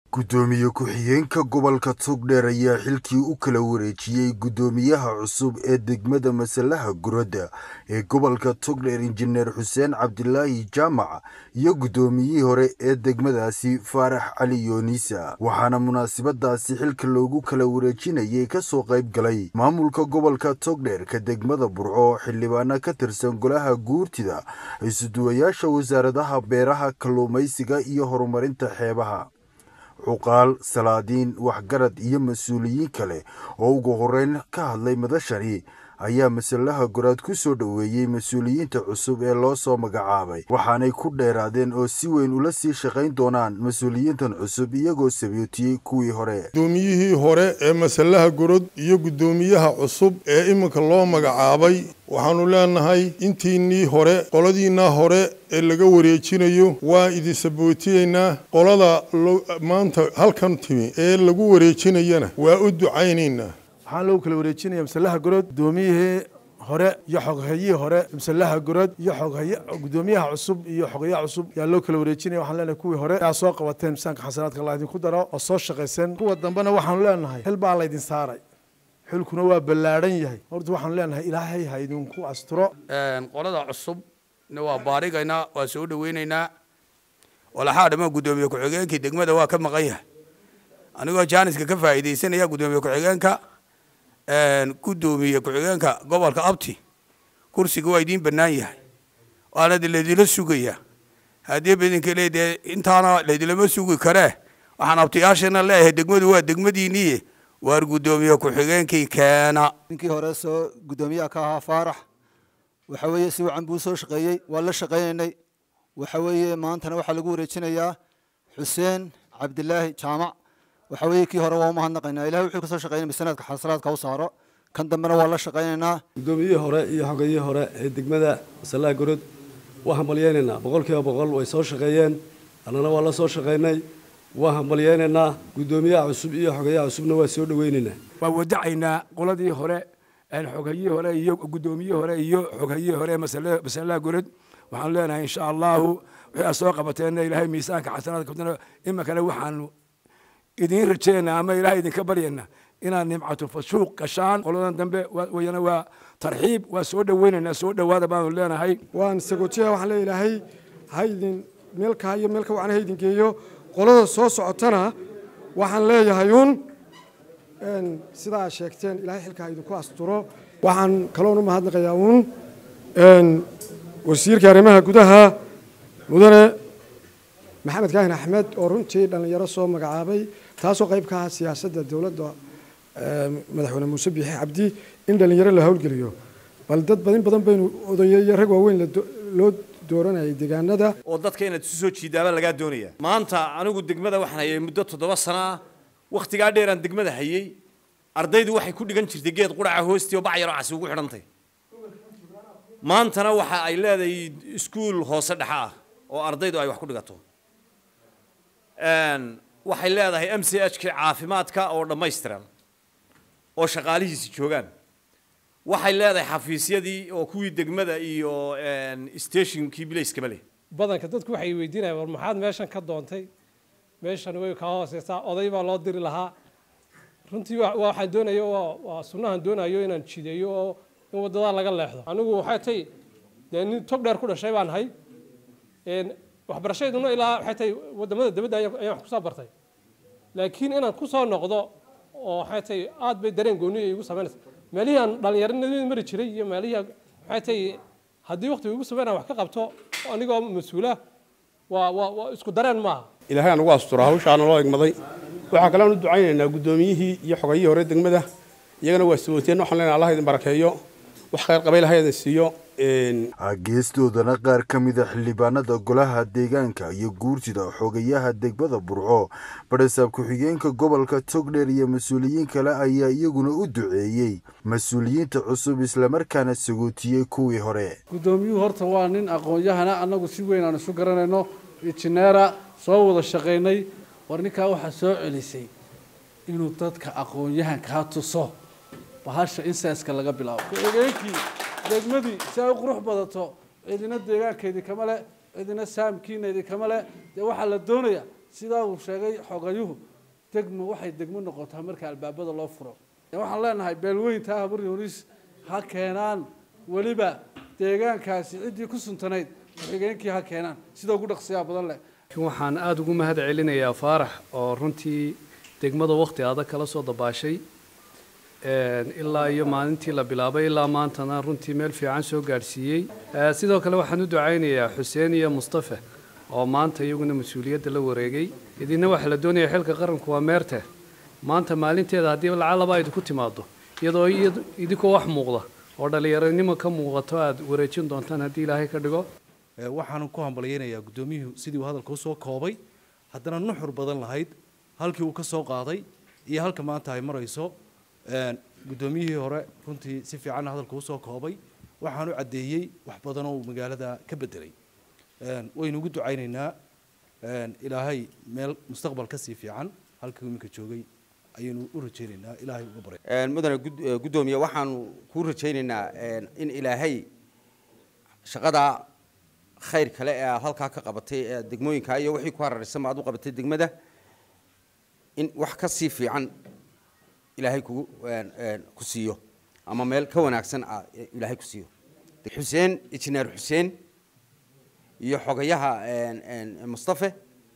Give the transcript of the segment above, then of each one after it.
guddoomiye ku-xigeenka gobolka togdheer ayaa xilkii u kala wareejiyey guddoomiyaha cusub ee degmada masalaha guradda ee gobolka togdheer injineer xuseen cabdilaahi jaamac iyo guddoomiyihii hore ee degmadaasi faarax cali yooniisa waxaana munaasabadaasi xilka loogu kala wareejinayay ka soo qayb galay maamulka gobolka togdheerka degmada burco xildhibaano ka tirsan golaha guurtida isuduwayaasha wasaaradaha beeraha kalluumaysiga iyo horumarinta xeebaha cuqaal salaadiin waxgarad iyo mas-uuliyiin kale oo ugu horeyn ka hadlay madashani ayaa masalaha goraad ku soo dhoweeyey mas-uuliyiinta cusub ee loo soo magacaabay waxaanay ku dheeraadeen oo si weyn ula sii shaqayn doonaan mas-uuliyiintan cusub iyagoo sabootiyey kuwii hore guddoomiyihii hore ee masalaha gorod iyo guddoomiyaha cusub ee iminka loo magacaabay waxaanu leenahay intiinnii hore qoladiinaa hore ee laga wareejinayo waa idin sabootiyeynaa qolada maanta halkan timi ee lagu wareejinayana waa u ducaynaynaa waxaan loogu kala wareejinaya masalaha gorod guddoomiyihii hore iyo xoghayihii hore masalaha gorod iyo xoghay guddoomiyaha cusub iyo xogayaha cusub yaa loo kala wareejinaya waxaan leenahay kuwii hore yaa soo qabateen misaanka xasanaadka allah idinku daro oo soo shaqayseen kuwa dambena waxaanu leenahay xil baa laydin saaray xilkuna waa ballaadhan yahay horta waxaanu leenahay ilaahay ha idinku asturo qolada cusubna waa baarigaynaa waa soo dhaweynaynaa walaxaa dhammaan guddoomiye ku-xigeenkii degmada waa ka maqan yahay anigoo jaaniska ka faa'iidaysanaya guddoomiye ku-xigeenka guddoomiye ku-xigeenka gobolka abti kursiga waa idiin bannaan yahay waana de laydila sugaya haddii bidinka leedee intaana laydilama sugi karee waxaan abtiyaashana leeyahay degmadu waa degmadiinniye waar guddoomiye ku-xigeenkii keena ninkii hore soo guddoomiyaha ka ahaa faarax waxa weeye si wacan buu soo shaqeeyey waa la shaqaynaynay waxa weeye maantana waxaa lagu wareejinayaa xuseen cabdilaahi jaamac waxa weeye kii hore waa umahadnaqaynaa ilahay wuxuu kasoo shaqeynay sanadka xasalaadka u saaro kan dambena waa la shaqaynaynaa guddoomiyihii hore iyo xogayihii hore ee degmada masalaha gorod waa hambalyeynaynaa boqol kiiba boqol way soo shaqeeyeen annana waa la soo shaqaynay waa hambalyeynaynaa guddoomiyaha cusub iyo xogayaha cusubna waa soo dhaweynaynaa waa wadacaynaa qoladii hore xogayihii hore iyo guddoomiyihii hore iyo xoghayihii hore masalaha gorod waxaanu leenahay insha allahu wixii aad soo qabateenna ilaahay miisaanka xasanaadka iminkana waxaanu idiin rajeena ama ilahay idinka baryayna inaad nimcatu fashuuq gashaan qoladan dambe wayana waa tarxiib waa soo dhaweynaynaa soo dhowaada baanu leenahay waan sagootiyaha waxaan leeya ilaahay ha idin meelkaa iyo meelka wacan ha idin geeyo qolada soo socotana waxaan leeyahay uun sidaa sheegteen ilahay xilka ha idinku asturo waxaan kaloon u mahadnaqayaa uun wasiirka arrimaha gudaha mudane maxamed kaahin axmed oo runtii dhallinyaro soo magacaabay taasoo qayb ka ah siyaasadda dowladda madaxweyne muuse biixi cabdi in dhallinyaro la howlgeliyo bal dad badin badan baynu odayeeyo rag waaweyn loo dooranayay deegaanada oo dadka inaad isu soo jiidaaba lagaa doonaya maanta anigu degmada waxaan hayay muddo toddoba sano ah wakhtigaa dheeraan degmada hayay ardaydu waxay ku dhigan jirtay geed quraca hoostii oo bac yaroo casi ugu xidhantay maantana waxa ay leedahay iskuul hoose dhexe ah oo ardaydu ay wax ku dhigato waxay leedahay m c h kii caafimaadka oo dhammaystiran oo shaqaalihiisi joogaan waxay leedahay xafiisyadii oo kuwii degmada iyo stationkii bilayskaba leh badanka dadku waxay weydiinayaan war maxaad meeshan ka doontay meeshan way kaa hooseysaa oday baa loo diri lahaa runtii waxaan doonayo waa sunnahan doonayo inaan jideeyo oo in waddadaa laga leexdo anigu waxay tay dee nin tog dheer ku dhashay baan ahay waxbarashayduna ilaa waxay tahay wadamada dibadda ayaan wax kusoo bartay laakiin inaan kusoo noqdo oo waxay tahay aad bay dareen gooniya igu samaynaysa meelihii aan dhallinyaronimada mari jiray iyo meelihii waxay tahay haddii waqtiga igu sameynaan wax ka qabto anigoo mas-uula waa waa waa isku dareen maaha ilaahay aan ugu astura hawshaana loo egmaday waxaa kalean u ducaynaynaa guddoomiyihii iyo xogayihii hore degmada iyagana waa sabooteen waxaan leenahay allah idin barakeeyo wax khayr qabay ilahay idin siiyo geestoodana qaar ka mida xildhibaanada golaha deegaanka iyo guurtida xogayaha degmada burco badhasaab ku-xigeenka gobolka togdheer iyo mas-uuliyiin kale ayaa iyaguna u duceeyey mas-uuliyiinta cusub islamarkaana sagootiyey kuwii hore guddoomiyuhu horta waa nin aqoon-yahana annagu si weyn aan isu garanayno injineera soo wada shaqaynay war ninkaa waxaa soo celisay inuu dadka aqoon-yahankaa tuso bahasha insaaska laga bilaabo ku-xigeenkii degmadii si ay u qurux badato cidina deegaankeedii kama leh cidina saamkiina idinkama leh dee waxaa la doonayaa sidaa uu sheegay xogayuhu degmo waxay degmo noqotaa marka albaabada loo furo waxaan leenahay beelweynta habur yunis ha keenaan weliba deegaankaasi ciddii ku suntanayd ku-xigeenkii ha keenaan sida ugu dhaqsiyaa badan leh waxaan aada ugu mahad celinayaa faarax oo runtii degmada waqti adag kala soo dabaashay ilaa iyo maalintii la bilaabay ilaa maantana runtii meel fiican soo gaadhsiiyey sidoo kale waxaan u ducaynayaa xuseen iyo mustafe oo maanta iyaguna mas-uuliyadda la wareegay idinna waxaa la doonaya xilka qaranku waa meerte maanta maalinteeda haddii lacalaba idinku timaado iyadoo idinkoo wax muuqda oo dhallinyaronimo ka muuqato aada wareejin doontaan haddii ilaahay ka dhigo waxaan ku hambalyaynayaa guddoomiyuhu sidii uu hadalka usoo koobay haddana nuxur badan lahayd halkii uu ka soo qaaday iyo halka maanta ay marayso guddoomiyihii hore runtii si fiican hadalka usoo koobay waxaan u caddeeyey wax badan oo uu magaalada ka bedelay waynu ugu ducaynaynaa ilaahay meel mustaqbal ka sii fiican halkii iminka joogay ayaynu u rajaynaynaa ilaahay uga baray mudane guddoomiye waxaanu kuu rajaynaynaa in ilaahay shaqada khayr kale ee aad halkaa ka qabatay ee degmooyinka iyo wixii ku hararaysanba aad u qabatay degmada in wax ka sii fiican ilaahay kugu ku siiyo ama meel ka wanaagsan ah ilaahay ku siiyo xuseen injineer xuseen iyo xogayaha mustafe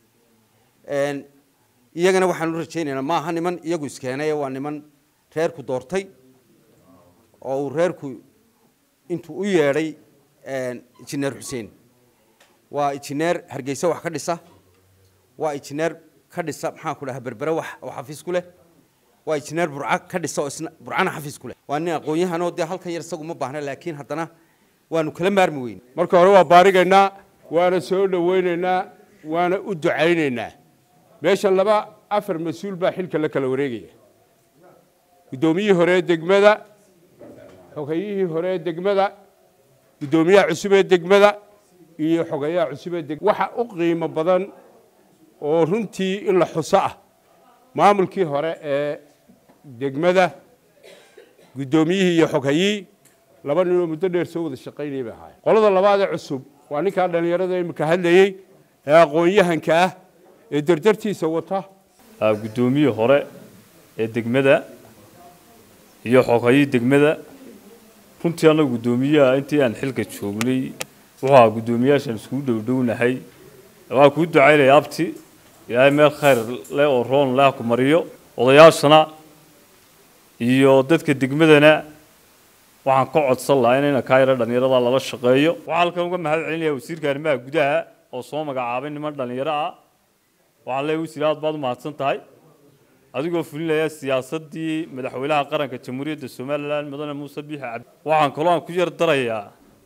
iyagana waxaan u rajaynaynaa maaha niman iyagu iskeenay waa niman reerku doortay oo uu reerku intuu u yeedhay injineer xuseen waa injineer hargeysa wax ka dhisa waa injineer ka dhisa maxaan ku dhaha berbere wax oo xafiis ku leh waa injineer burca ka dhisa oo isna burcana xafiis ku leh waa nin aqoon-yahanoo dee halkan yar isagu ma baahna laakiin haddana waanu kala maarmi weyn marka hore waa baarigaynaa waana soo dhowaynaynaa waana u ducaynaynaa meesha laba afar mas-uul baa xilka la kala wareegaya guddoomiyihii hore ee degmada xogayihii hore ee degmada guddoomiyaha cusub ee degmada iyo xogayaha cusub ee degmada waxa u qiimo badan oo runtii in la xuso ah maamulkii hore ee degmada guddoomiyihii iyo xoghayii laba ninoo muddo dheer soo wada shaqaynaya bay ahaayeen qolada labaad ee cusub waa ninkaa dhallinyarada imika hadlayey ee aqoon-yahanka ah ee dardartiisa wata guddoomiye hore ee degmada iyo xoghayii degmada runtii annaga guddoomiyaha intii aan xilka joognay wuxuu ahaa guddoomiyaashaan iskugu dhowdhownahay waxaan kuu ducaynaya abti ilaahay meel khayr leh oo roon leh ku mariyo odayaashana iyo dadka degmadana waxaan ka codsan lahaa inayna kaa yara dhallinyarada lala shaqeeyo waxaan halkan uga mahad celinaya wasiirka arrimaha gudaha oo soo magacaabay niman dhallinyaro ah waxaan leeyahay wasiir aad baad u mahadsan tahay adigoo fulinaya siyaasaddii madaxweynaha qaranka jamhuuriyadda somalilan mudane muuse biixi cabdi waxaan kaloo aan ku yar darayaa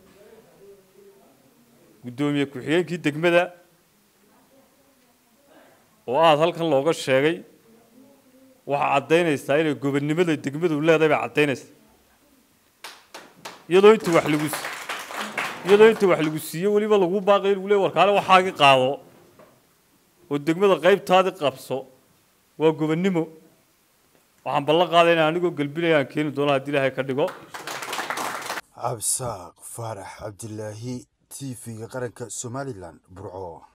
guddoomiye ku-xigeenkii degmada oo aad halkan looga sheegay waxaa caddaynaysaa inay gobonnimada degmadu leedahay bay caddaynaysaa iyadoo inta wax lagu iyadoo inta wax lagu siiyo weliba lagu baaqay lagu leey warkaale waxaagi qaado oo degmada qaybtaadi qabso waa gobonnimo waxaan ballan qaaday inaan anigoo gelbinaya aan keeni doono haddii ilaahay ka dhigo cabsaaq faarax cabdilaahi t v-ga qaranka somalilan burco